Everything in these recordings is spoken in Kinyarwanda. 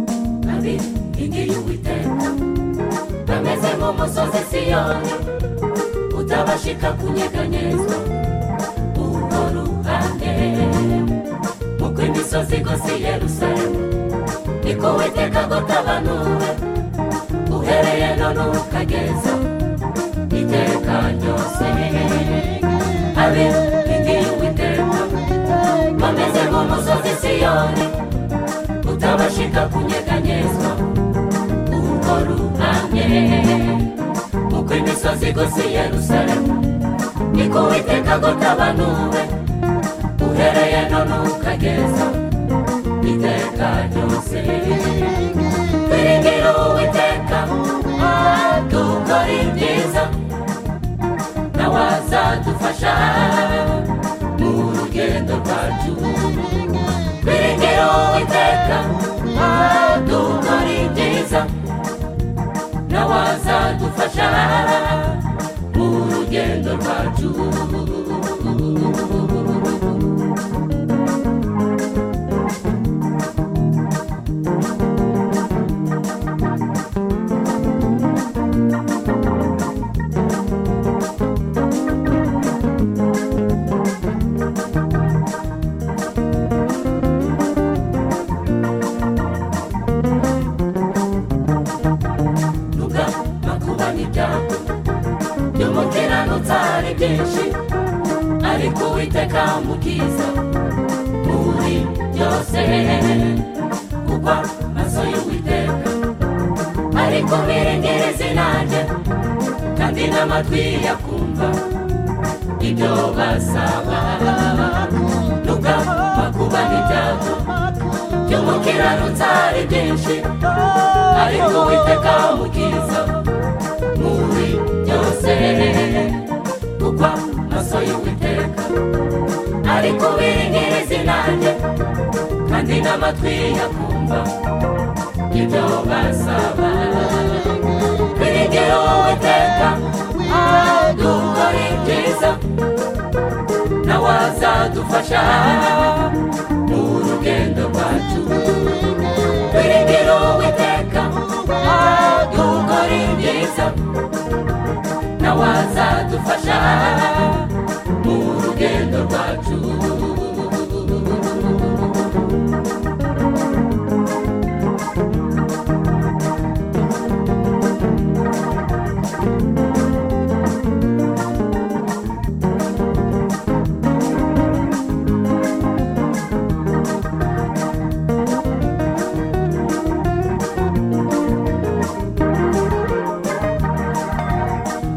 umwami igiriye uwiteka bameze nk'umusozi siyoni utabashika kunyeganyezwa urwo ruhande uko imisozi igose i yerusalemu niko uwiteka agutabanura uhereye none ukageza iteka ryose abe igiriye uwiteka bameze nk'umusozi siyoni utabashika kunyeganyezwa urwo ruhande uko imisozi igose i yerusalemu niko witeka agutabanuwe uhereye none ukageza iteka ryose twiringira uwiteka dukora ibyiza nawe azadufasha mu rugendo rwacu twiringira uwiteka dukora ibyiza nawe azadufasha mu rugendo rwacu nuga makuba n'ibyago by'umukiranutsi ari byinshi ariko uwiteka mu bwiza muri byose kugwa maso y'uwiteka ariko mwiringire zinanjye kandi n'amatwi yakumva ibyo basaba nuga makuba n'ibyago by'umukiranutsi ari byinshi ariko witeka mukiza muri byose kuko amaso y'uwiteka ariko biringire izinanjye kandi n'amatwi yakumva ibyo basaba biringire uwiteka dukora ibyiza nawe azadufasha mu rugendo rwacu twiringire uwiteka dukora ibyiza nawe azadufasha mu rugendo rwacu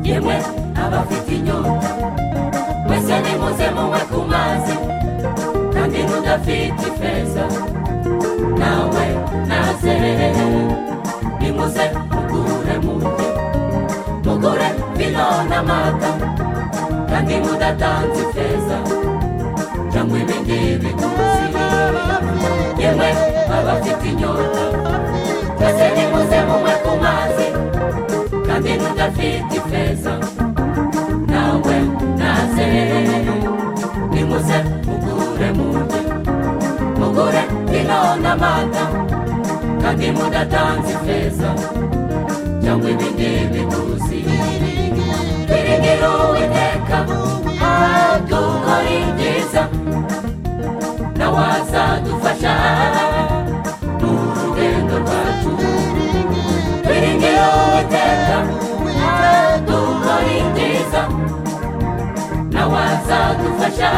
yemwe abafite inyota mwese nimuze munywe ku mazi kandi n'udafite ifeza nawe naze nimuze mugure murye mugure vino n'amata kandi mudatanze ifeza cyangwa ibindi biguzi yemwe abafite inyota mwese nimuze munywe ku mazi kandi ntudafite ifeza nawe naze nimuze mugure murye mugure vino n'amata kandi mudatanze ifeza cyangwa ibindi biguzi twiringire uwiteka dukora ibyiza nawe azadufasha mu rugendo rwacu twiringire uwiteka dukora ibyiza nawe azadufasha